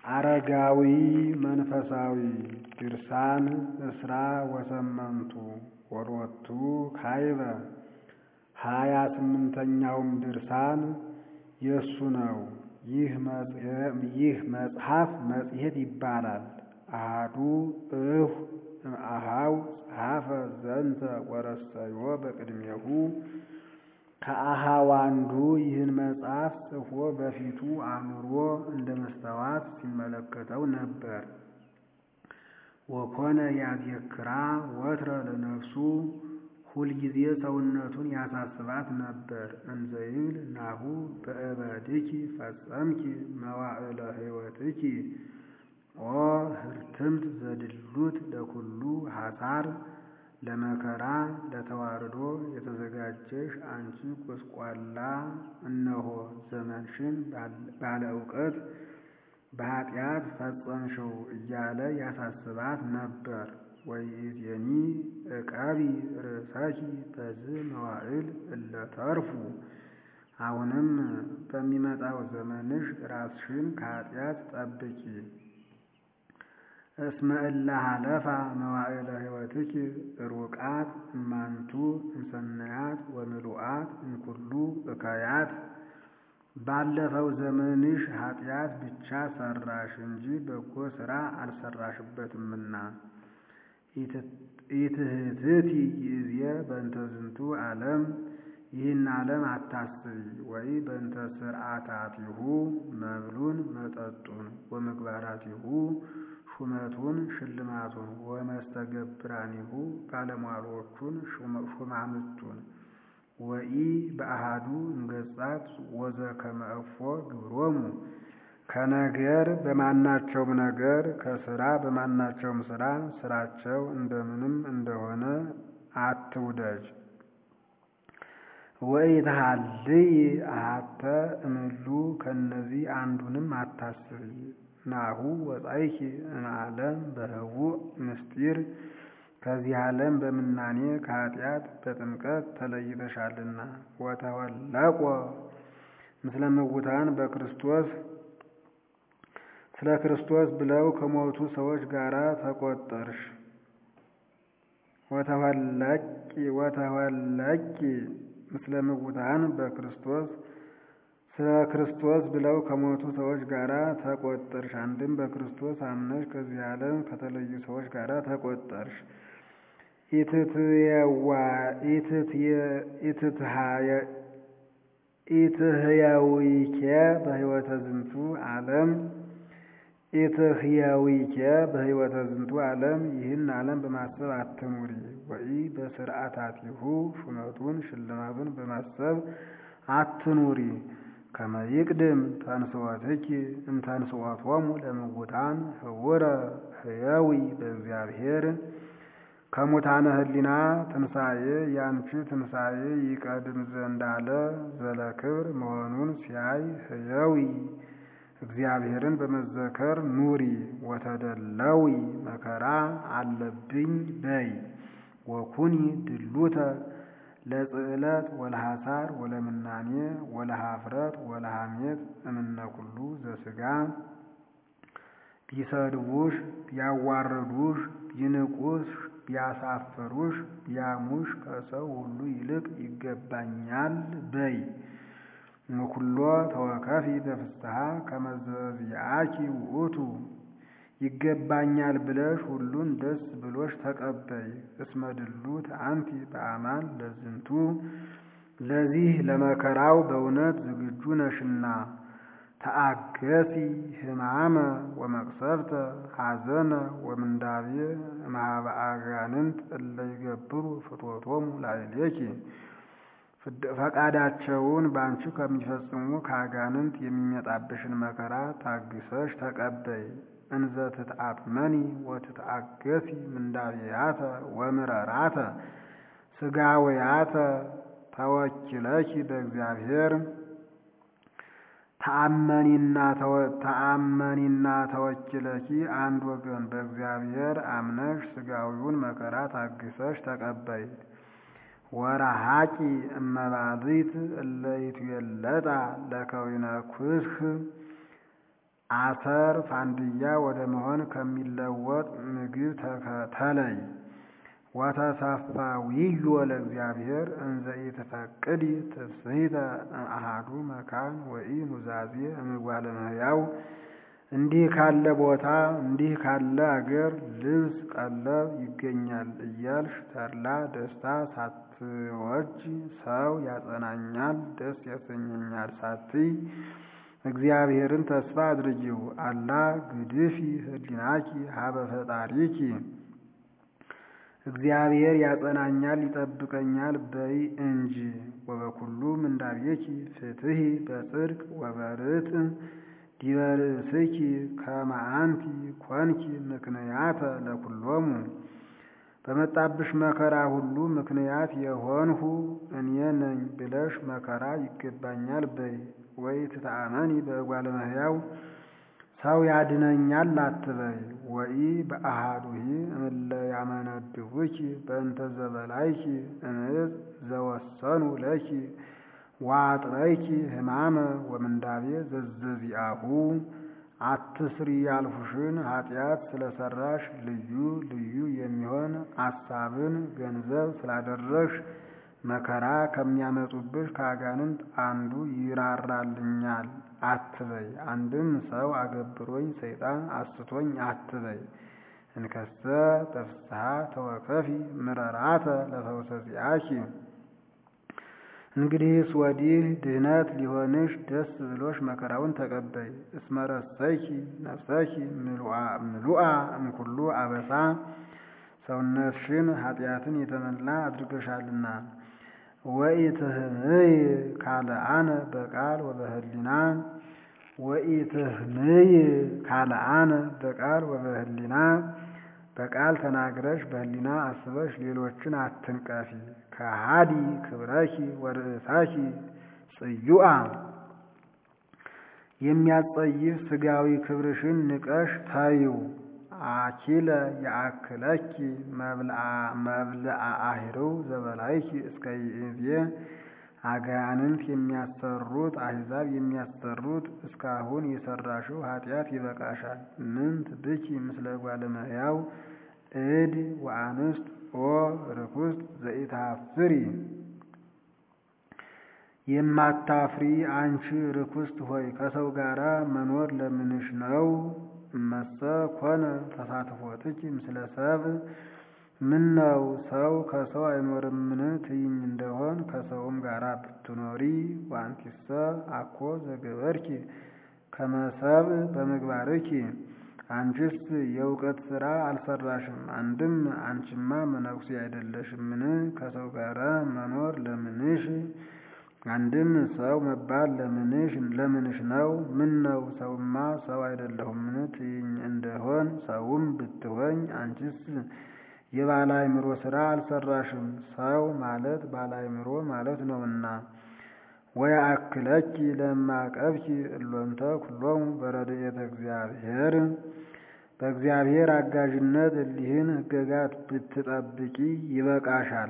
አረጋዊ መንፈሳዊ ድርሳን እስራ ወሰመንቱ ወሎቱ ካይበ ሀያ ስምንተኛውም ድርሳን የእሱ ነው። ይህ መጽሐፍ መጽሔት ይባላል። አሃዱ እሁ እምአሃው ጸሐፈ ዘንተ ወረሰዮ በቅድሜሁ ከአሃው አንዱ ይህን መጽሐፍ ጽፎ በፊቱ አኑሮ እንደ መስተዋት ሲመለከተው ነበር። ወኮነ ያዜክራ ወትረ ለነፍሱ ሁልጊዜ ሰውነቱን ያሳስባት ነበር። እንዘይብል ናሁ በእበድኪ ፈጸምኪ መዋዕለ ሕይወትኪ ኦ ህርትምት ዘድሉት ለኩሉ ሐሳር ለመከራ ለተዋርዶ የተዘጋጀሽ አንቺ ቁስቋላ፣ እነሆ ዘመንሽን ባለ እውቀት በኃጢአት ፈጸምሽው እያለ ያሳስባት ነበር። ወይእዜኒ ዕቀቢ ርእሰኪ በዝህ መዋዕል እለ ተርፉ። አሁንም በሚመጣው ዘመንሽ ራስሽን ከኃጢአት ጠብቂ። እስመ እለ ሀለፋ መዋዕለ ሕይወትኪ ሩቃት እማንቱ እምሰናያት ወምሉአት እምኩሉ እከያት። ባለፈው ዘመንሽ ኃጢአት ብቻ ሰራሽ እንጂ በጎ ሥራ አልሰራሽበትምና። ኢትህትቲ ይእዜ በእንተ ዝንቱ ዓለም ይህን ዓለም አታስቢ። ወይ በእንተ ስርዓታቲሁ መብሉን መጠጡን ወምግባራቲሁ ሹመቱን ሽልማቱን ወመስተገብራኒሁ ባለሟሎቹን ሹማምቱን ወኢ በአሃዱ እንገጻት ወዘከመ እፎ ግብሮሙ ከነገር በማናቸውም ነገር ከስራ በማናቸውም ስራ ስራቸው እንደምንም እንደሆነ አትውደጅ። ወኢትሃልይ አሐተ እምሉ ከእነዚህ አንዱንም አታስቢ። ናሁ ወጻይኪ እምዓለም በህቡዕ ምስጢር ከዚህ ዓለም በምናኔ ከኃጢአት በጥምቀት ተለይተሻልና። ወተወለቆ ምስለ ምውታን በክርስቶስ ስለ ክርስቶስ ብለው ከሞቱ ሰዎች ጋር ተቆጠርሽ። ወተወለቂ ወተወለቂ ምስለ ምውታን በክርስቶስ ስለ ክርስቶስ ብለው ከሞቱ ሰዎች ጋር ተቆጠርሽ። አንድም በክርስቶስ አምነሽ ከዚህ ዓለም ከተለዩ ሰዎች ጋር ተቆጠርሽ። ኢትህያዊኬ በህይወተ ዝንቱ ዓለም ኢትህያዊኬ በህይወተ ዝንቱ ዓለም ይህን ዓለም በማሰብ አትኑሪ። ወይ በስርዓታቲሁ ሹመቱን ሽልማቱን በማሰብ አትኑሪ። ከመ ይቅድም ተንሥኦትኪ እምተንሥኦቶሙ ለምውታን ህውረ ህያዊ በእግዚአብሔር ከሙታነ ህሊና ትንሣኤ ያንቺ ትንሣኤ ይቀድም ዘንድ አለ ዘለክብር መሆኑን ሲያይ ህያዊ እግዚአብሔርን በመዘከር ኑሪ። ወተደለዊ መከራ አለብኝ በይ። ወኩኒ ድሉተ ለጽዕለት ወለሐሳር ወለምናኔ ወለሃፍረት ወለሐሜት እምነ ኩሉ ዘሥጋ ቢሰድቡሽ ቢያዋርዱሽ ቢንቁሽ ቢያሳፍሩሽ ቢያሙሽ ከሰው ሁሉ ይልቅ ይገባኛል በይ። እምኩሎ ተወከፊ በፍስሐ ከመ ዘዚአኪ ውእቱ ይገባኛል ብለሽ ሁሉን ደስ ብሎሽ ተቀበይ። እስመ ድሉት አንቲ በአማን ለዝንቱ ለዚህ ለመከራው በእውነት ዝግጁ ነሽና። ተአገሲ ሕማመ ወመቅሰፍተ ሐዘነ ወምንዳቤ እምኀበ አጋንንት እለ ይገብሩ ፍትወቶሙ ላዕሌኪ ፈቃዳቸውን በአንቺ ከሚፈጽሙ ከአጋንንት የሚመጣብሽን መከራ ታግሰሽ ተቀበይ። እንዘ ትትአጥመኒ ወትትአገሲ ምንዳቤያተ ወምረራተ ሥጋውያተ ተወኪለኪ በእግዚአብሔር ተአመኒና ተወኪለኪ አንድ ወገን በእግዚአብሔር አምነሽ ሥጋዊውን መከራ ታግሰሽ ተቀበይ። ወረሃቂ እመባሊት እለ ይትዌለጣ ለከዊነ ኩስህ አተር ፋንድያ ወደ መሆን ከሚለወጥ ምግብ ተለይ። ወተሰፋዊዮ ለእግዚአብሔር እንዘ ኢትፈቅዲ ትፍስሕተ እምአሐዱ መካን ወኢ ኑዛዜ እምጓለ እመሕያው እንዲህ ካለ ቦታ እንዲህ ካለ አገር ልብስ ቀለብ ይገኛል እያልሽ ተድላ ደስታ ሳትወጅ ሰው ያጸናኛል ደስ ያሰኘኛል ሳትይ እግዚአብሔርን ተስፋ አድርጊው። አላ ግድፊ ህሊናኪ ሀበ ፈጣሪኪ እግዚአብሔር ያጸናኛል ይጠብቀኛል በይ እንጂ። ወበኩሉ ምንዳቤኪ ፍትሒ በጽድቅ ወበርት ዲበ ርእስኪ ከመ አንቲ ኮንኪ ምክንያተ ለኩሎሙ በመጣብሽ መከራ ሁሉ ምክንያት የሆንሁ እኔ ነኝ ብለሽ መከራ ይገባኛል በይ። ወይ ትተአመኒ በእጓለ እመሕያው ሰው ያድነኛል አትበይ። ወኢ በአሃዱሂ እምለ ያመነድቡኪ በእንተ ዘበላይኪ እምዕፅ ዘወሰኑ ለኪ ዋጥረይኪ ሕማመ ወምንዳቤ ዘዘዚአሁ አትስሪ ያልሁሽን ኃጢአት ስለሰራሽ ልዩ ልዩ የሚሆን አሳብን ገንዘብ ስላደረግሽ መከራ ከሚያመጡብሽ ከአጋንንት አንዱ ይራራልኛል አትበይ። አንድም ሰው አገብሮኝ ሰይጣን አስቶኝ አትበይ። እንከሰ በፍስሐ ተወከፊ ምረራተ ለፈውሰ ዚአኪ እንግዲህስ ወዲህ ድህነት ሊሆንሽ ደስ ብሎሽ መከራውን ተቀበይ። እስመረሰይኪ ነፍሰኪ ምሉአ እምኩሉ አበሳ ሰውነትሽን ኃጢአትን የተመላ አድርገሻልና። ወኢትህምይ ካልአነ በቃል ወበህሊና ወኢትህምይ ካልአነ በቃል ወበህሊና በቃል ተናግረሽ በህሊና አስበሽ ሌሎችን አትንቀፊ። ከሃዲ ክብረኪ ወርእሳኪ ጽዩአ የሚያጸይፍ ስጋዊ ክብርሽን ንቀሽ ታዩ። አኪለ የአክለኪ መብልአ አሂርው ዘበላይኪ እስከ ይእዜ አጋንንት የሚያሰሩት አሕዛብ የሚያሰሩት እስካሁን የሰራሽው ኃጢአት ይበቃሻል። ምንት ብኪ ምስለ እጓለ እመሕያው እድ ወአንስት ኦ ርኩስት ዘኢታፍሪ የማታፍሪ አንቺ ርኩስት ሆይ ከሰው ጋራ መኖር ለምንሽ ነው? እመሰ ኮነ ተሳትፎትኪ ምስለ ሰብ ምን ነው ሰው ከሰው አይኖርምን ትይኝ እንደሆን ከሰውም ጋራ ብትኖሪ ዋንቲሰ አኮ ዘገበርኪ ከመሰብ በምግባርኪ አንቺስ የእውቀት ሥራ አልሰራሽም። አንድም አንቺማ መነኩሴ አይደለሽምን ከሰው ጋራ መኖር ለምንሽ? አንድም ሰው መባል ለምንሽ ለምንሽ ነው? ምን ነው ሰውማ ሰው አይደለሁምን ትይኝ እንደሆን ሰውም ብትሆኝ አንቺስ የባለ አእምሮ ሥራ አልሰራሽም። ሰው ማለት ባለ አእምሮ ማለት ነውና። ወየአክለኪ ለማቀብኪ እሎንተ ኩሎሙ በረድኤተ እግዚአብሔር በእግዚአብሔር አጋዥነት እሊህን ሕገጋት ብትጠብቂ ይበቃሻል።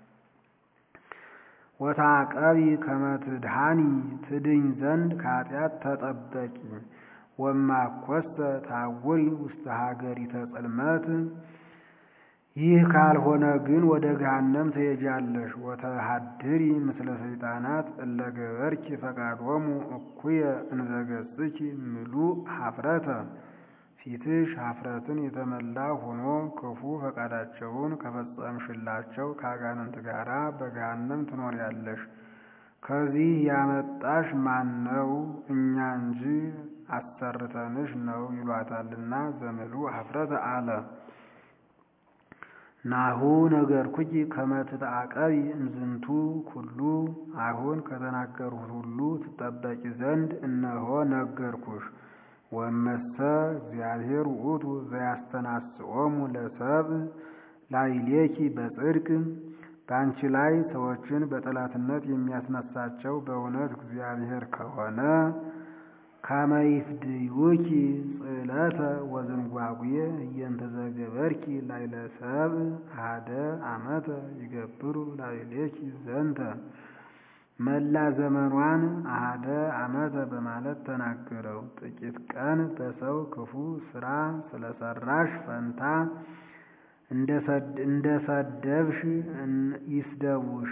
ወታቀቢ ከመትድሃኒ ትድኝ ዘንድ ከኃጢአት ተጠበቂ። ወማኮስተ ታውሪ ውስተ ሀገሪተ ጽልመት ይህ ካልሆነ ግን ወደ ገሃነም ትሄጃለሽ። ወተሃድሪ ምስለ ሰይጣናት እለ ገበርኪ ፈቃዶሙ እኩየ እንዘገጽኪ ምሉእ ሀፍረተ ፊትሽ ሀፍረትን የተመላ ሆኖ ክፉ ፈቃዳቸውን ከፈጸምሽላቸው ከአጋንንት ጋራ በገሃነም ትኖሪያለሽ። ከዚህ ያመጣሽ ማን ነው? እኛ እንጂ አሰርተንሽ ነው ይሏታልና ዘምሉእ ሀፍረተ አለ። ናሁ ነገርኩኪ ከመ ትትዐቀቢ እምዝንቱ ኩሉ አሁን ከተናገርሁት ሁሉ ትጠበቂ ዘንድ እነሆ ነገርኩሽ። ወመሰ እግዚአብሔር ውእቱ ዘያስተናስኦሙ ለሰብእ ላዕሌኪ በጽድቅ በአንቺ ላይ ሰዎችን በጠላትነት የሚያስነሳቸው በእውነት እግዚአብሔር ከሆነ ከመ ይፍድዩኪ ጽዕለተ ወዝንጓጉየ እየንተ ዘገበርኪ ላዕለ ሰብእ አሐደ ዓመተ ይገብሩ ላዕሌኪ ዘንተ መላ ዘመኗን አሃደ ዓመተ በማለት ተናገረው። ጥቂት ቀን በሰው ክፉ ስራ ስለሰራሽ ፈንታ እንደሰደብሽ ይስደቡሽ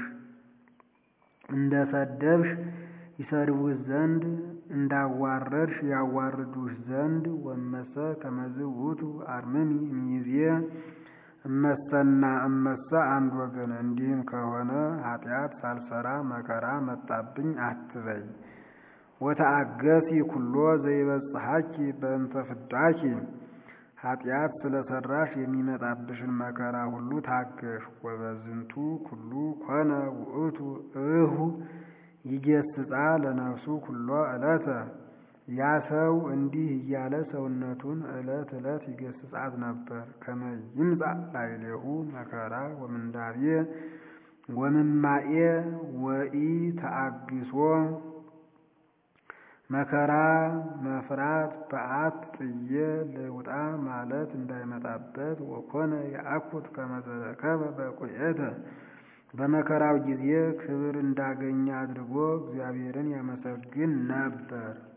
እንደሰደብሽ ይሰድቡሽ ዘንድ እንዳዋረድሽ ያዋርዱሽ ዘንድ ወመሰ ከመዝ ውእቱ አርምሚ እምይእዜ እመሰና እመሰ አንድ ወገን። እንዲህም ከሆነ ኃጢአት ሳልሰራ መከራ መጣብኝ አትበይ። ወተአገሲ ኩሎ ዘይበጽሐኪ በእንተ ፍዳኪ ኃጢአት ስለሰራሽ የሚመጣብሽን መከራ ሁሉ ታገሽ። ወበዝንቱ ኩሉ ኮነ ውእቱ እሁ ይጌስጻ ለነፍሱ ኩሎ ዕለተ ያ ሰው እንዲህ እያለ ሰውነቱን ዕለት ዕለት ይገስጻት ነበር። ከመ ይምጻእ ላዕሌሁ መከራ ወምንዳቤ ወምማኤ ወኢ ተአግሶ መከራ መፍራት በዓት ጥዬ ልውጣ ማለት እንዳይመጣበት ወኮነ የአኩት ከመ ዘረከበ በቁኤተ በመከራው ጊዜ ክብር እንዳገኘ አድርጎ እግዚአብሔርን ያመሰግን ነበር።